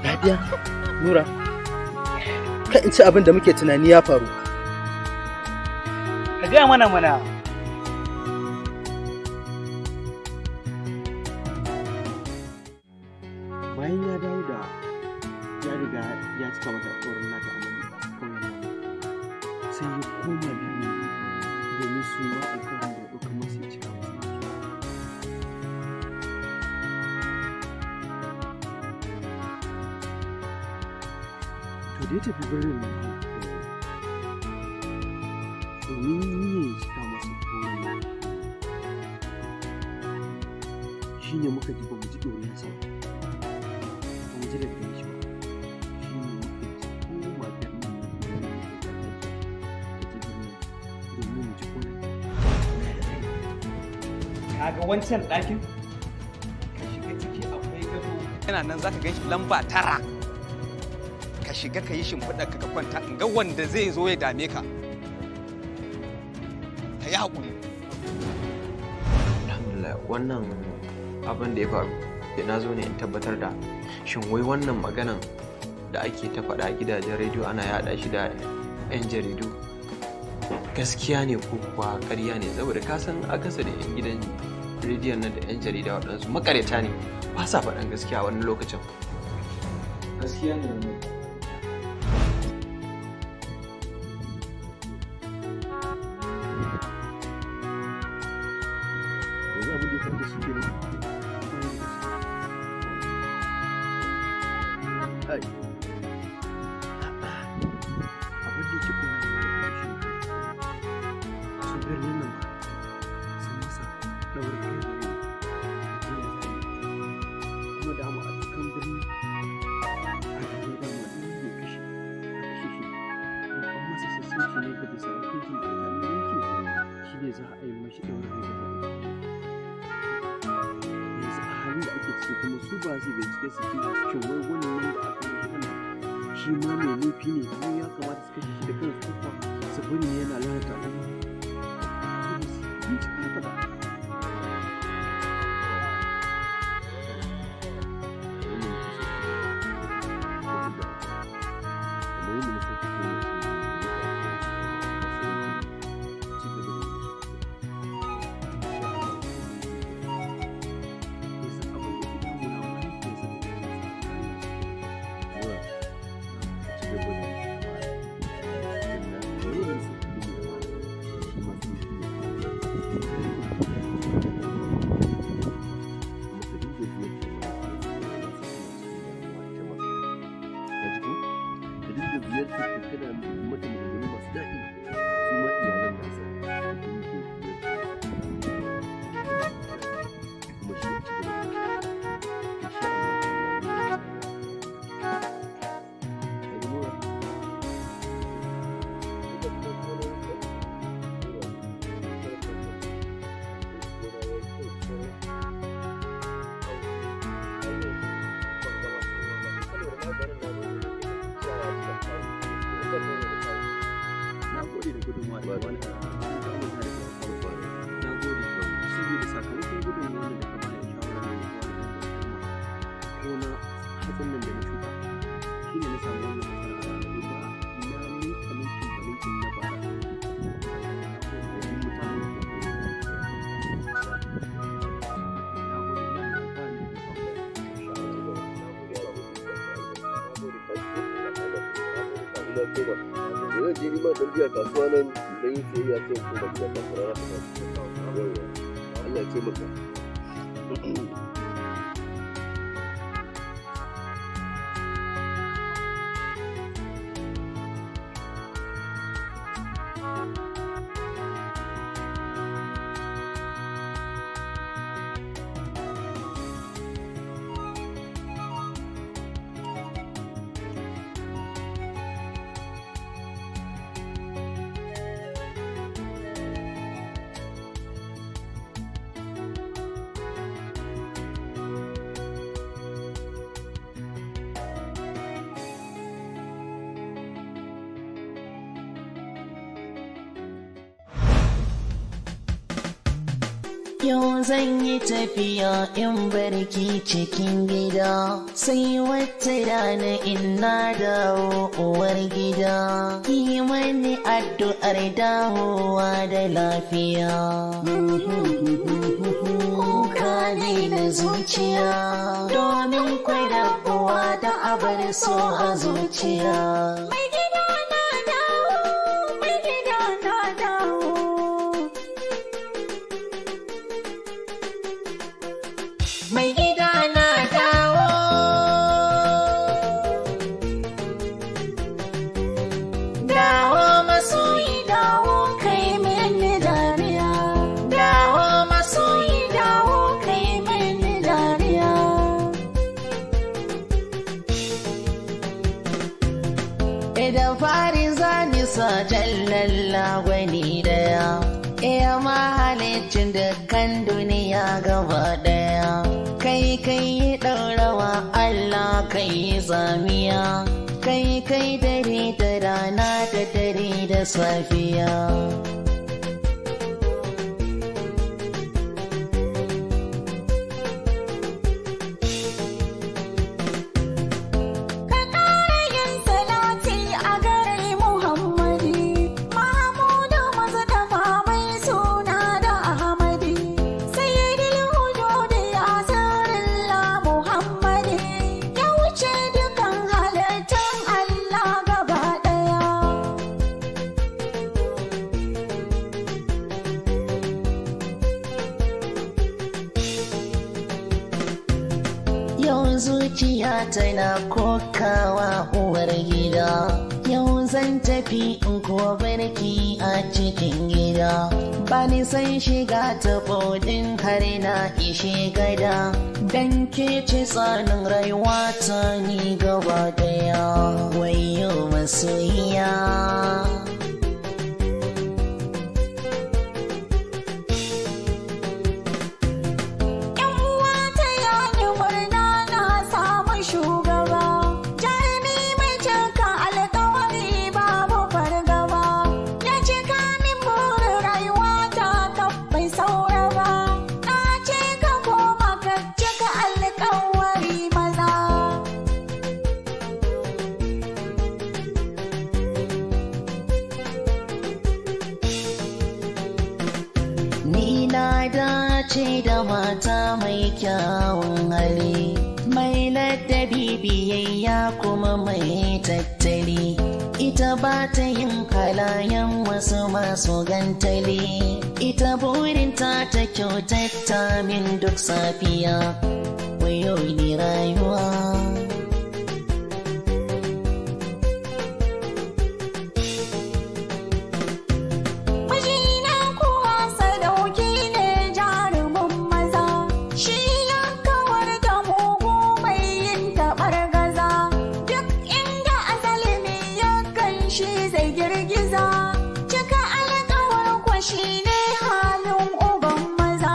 lafiya nura ka in ci abin da muke tunani ya faru ka gaya mana mana bayan ya dawo da ya riga ya cika mata tsoron nata a nan kawai nan sai ya koma biyu domin su ma alkawarin da ya ɗauka masa ya cika masa nasu to da ya tafi birnin nan domin niyyar ya cika masa tsoron nan shi ne muka ji ba mu ji ɗoriyarsa ba mu ji daga gare shi ba shi ne muka ji koma birnin nan idan ya ta je birnin domin mu ji kone kaga wancan ɗakin ka shiga ciki akwai gado yana nan zaka gan shi lamba tara ka shiga ka yi shimfiɗa ka kwanta in ga wanda zai zo ya dame ka ka yi haƙuri alhamdulillah wannan abin da ya faru da na zo ne in tabbatar da shin wai wannan maganan da ake ta faɗa a gidajen rediyo ana yaɗa shi da 'yan jaridu gaskiya ne ko kuwa ƙarya ne saboda ka san akasari 'yan gidan rediyon nan da 'yan jarida waɗansu makareta ne ba sa faɗan gaskiya a wani lokacin gaskiya ne wannan yanzu abin da ya faru da su kenan Ai, abin da yake koya mana shi su birnin nan ba sun masa ɗaurin kai da rai kuma da mu a cikin birni a cikin dama ɗin ya kashe a kashe shi ko an masa sassauci ne ga bisa hukuncin da alƙalin yanke shi ne za a yi mashi ɗaurin kai da rai yanzu a halin da ake ciki kuma su ba zai bincike su ji shin wai wannan da aka yi wannan shi ma mai laifi ne ko ya kamata su kashe shi da kansu ko kuwa su bari ne yana lalata al'umma su ba su bincika haka ba na gode da gudunmawa da wani na gode saboda sakamakon gudunmawa da ka bani shawara ne ko na hatsin nan da na shuka shi ne na samu wannan nasara a rayuwa ba na miƙa ninkin ba ninkin na bara domin mutanen da ke na gode na da alfahari da zan je nima dan biya kasuwa nan dan yin sayayya sai in koma gida kafin rana ta tashi yawwa Allah ya taimaka Yau zan yi tafiya in barki cikin gida, sai wata rana ina dawo uwar gida. Yi mani addu'ar dawowa da lafiya. Kuka ne na zuciya, domin kwai rabuwa da abar so a zuciya. Mai gida na dawo, mai gida na dawo. mai gida na dawo. Dawo masoyi dawo kai mini dariya. Dawo masoyi dawo kai mini dariya. Idan fari zani sa jallalla gwani daya. Iya mahalicin dukkan duniya gaba daya. Kai kai yi ɗaurawa Allah kai yi zamiya. Kai kai dare da rana da dare da safiya. Ka ƙara yin salati a gare Muhammadi, Mahamudu maza da mai suna da Ahmadi, Sayyidil Wujudi Asarullah Muhammadi, ya wuce dukan halittun Allah gaba ɗaya. Yau zuciya tana kokawa uwar gida. Yau zan tafi in kuwa barki a cikin gida. Ba ni san shiga ta bodin har na ishe gada. Dan ke ce tsanin rayuwa ta ni gaba daya. Wayo masoyiya. Yan uwa ta yani murna na samu shugaba. Jarumi mai cika alkawari babu fargaba. Ya cika min burin rayuwa ta kaf bai saura ba. Na ce ka koma ka cika alkawari maza. Ni na dace da mata mai kyawun hali, mai ladabi biyayya kuma mai tattali. Ita ba ta yin kalayan wasu masu gantali, ita burinta ta kyautata min duk safiya. Wayo ni rayuwa. Mijina kuwa sadauki ne jarumin maza, shi ya kawar da mugu mai yin taɓar gaza. Duk inda azalimi ya kan shi zai girgiza, cika alkawar kwashi ne halin uban maza.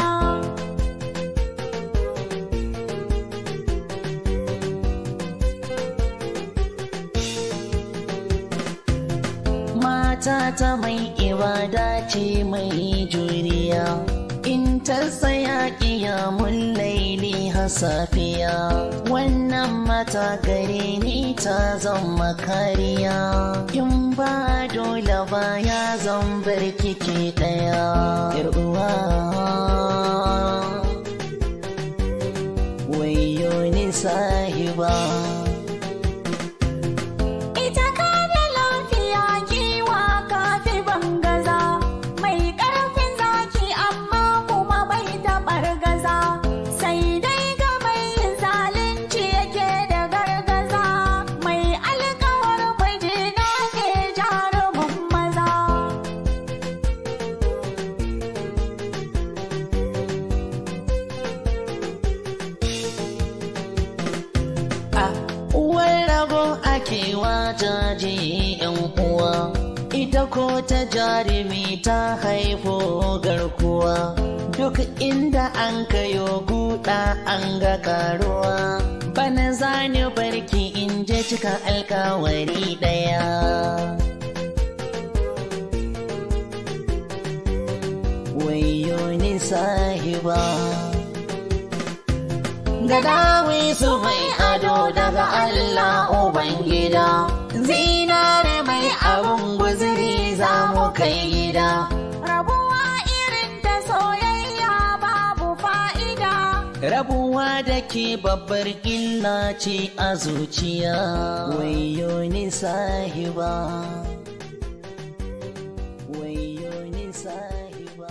mata ta mai ibada ce mai juriya in ta tsaya kiyamun laili hasafiya wannan mata gare ni ta zama kariya in ba dole ba ya zan bar kike daya yar uwa wayo ni sahiba Ita ka da lafiya kiwa kafi bangaza mai ƙarfin zaki amma kuma bai taɓar gaza sai dai ga mai yin zalunci yake da gargaza mai alkawar mijina ke jarumin maza. a uwar rago ake wajaje yan uwa ita ko ta jarumi ta haifo garkuwa duk inda an kayo guda an ga karuwa bana zani barki in je cika alkawari daya wayo ni sahiba sahiba Gadawi su mai ado daga Allah Ubangida Zinare mai abun guziri za mu kai gida Rabuwa irin ta soyayya babu fa'ida. Rabuwa da ke babbar illa ce a zuciya Wayo ni sahiba Wayo ni sahiba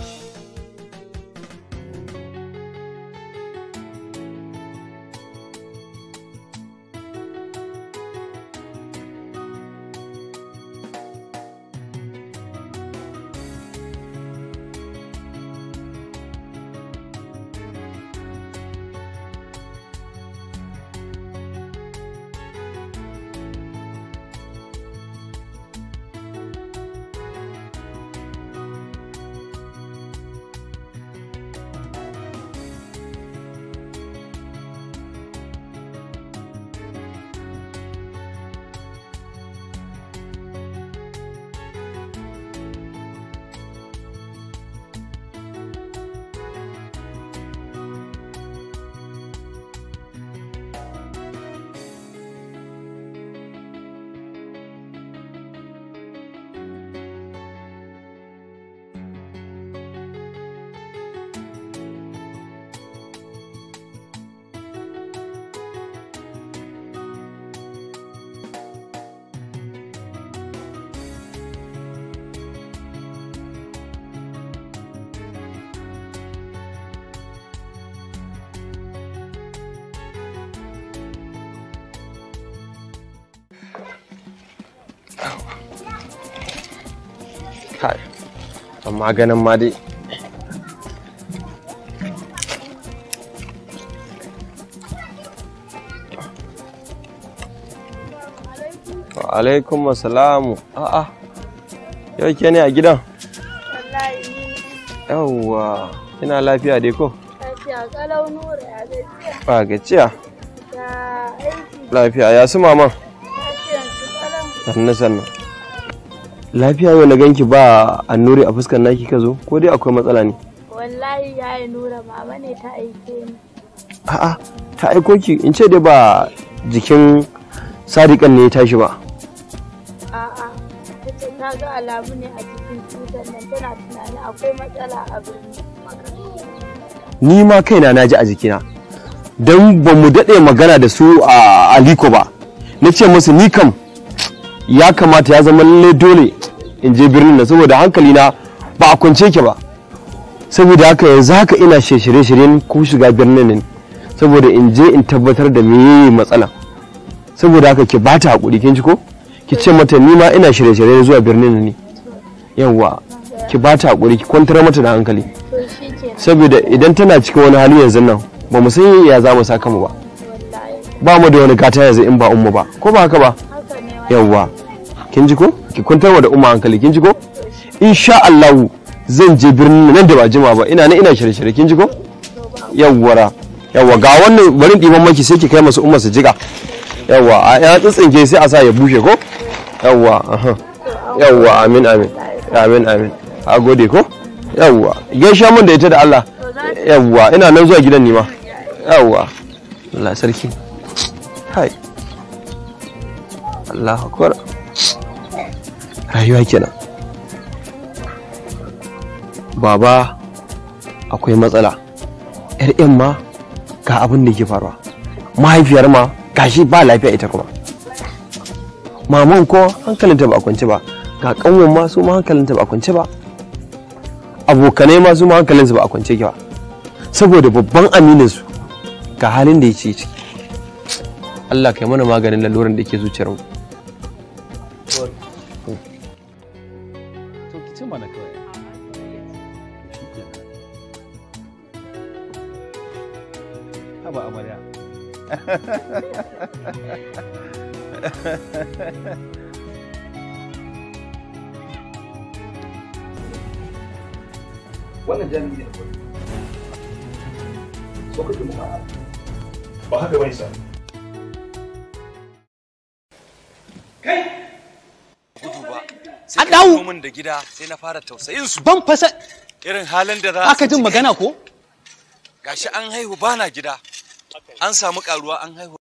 kai amma ganin ma dai wa alaikum assalamu a'a yau ke ne a gidan Wallahi ni yawwa ina lafiya dai ko lafiya kalau nura ya gajiya ba gajiya da aiki lafiya ya su maman lafiyan su kalau. sannu sannu lafiya yau na ganki ba annuri a fuskar naki ka zo ko dai akwai matsala ne Wallahi ya yi nura mama ne ta aike ni. a'a ta aiko ki in ce dai ba jikin sadiƙan ne ya tashi ba A'a, ta ce ta ga alamu ne a cikin cutar nan tana tunanin akwai matsala a birni. ni ma kaina na ji a jikina don ba mu daɗe magana da su a aliko ba na ce musu ni kam ya kamata ya zama lalle dole in je birnin nan saboda hankali na ba a kwance ke ba saboda haka yanzu haka ina shirye-shiryen ko shiga birnin nan saboda in je in tabbatar da me matsala saboda haka ki bata hakuri kin ji ko ki ce mata ni ma ina shirye-shiryen zuwa birnin nan ne yawwa ki bata hakuri ki kwantar mata da hankali To shi ke saboda idan tana cikin wani hali yanzu nan ba mu san ya za mu saka mu ba wallahi. ba mu da wani gata yanzu in ba umma ba ko ba haka ba Haka ne wa. yawwa kin ji ko ki kwantar wa da umma hankali kin ji ko insha Allah zan je birnin nan da ba jima ba ina nan ina shirye-shirye kin ji ko yawwara yawwa ga wannan barin ɗiban maki sai ki kai masu umma su jiga yawwa a ya tsitsinke sai a sa ya bushe ko yawwa aha yawwa amin amin amin amin a gode ko yawwa gaishe mun da ita da Allah yawwa ina nan zuwa gidan nima yawwa Allah sarki hai Allah akbar rayuwa kenan baba akwai matsala yar yan ma ga abin da ke faruwa mahaifiyar ma gashi ba lafiya ita kuma maman ko hankalinta ba a kwance ba ga kanwan ma su ma hankalinta ba a kwance ba abokanai ma su ma hankalinsu ba a kwance ba saboda babban aminin su ga halin da ya ce ciki Allah kai mana maganin laluran da ke zuciyar mu to ki ci mana kawai haba amarya wannan jami'i ne kawai so kake mu ba ba haka bane sa an dawo min da gida sai na fara tausayin su ban fasa irin halin da za aka jin magana ko gashi an haihu bana gida an samu karuwa an haihu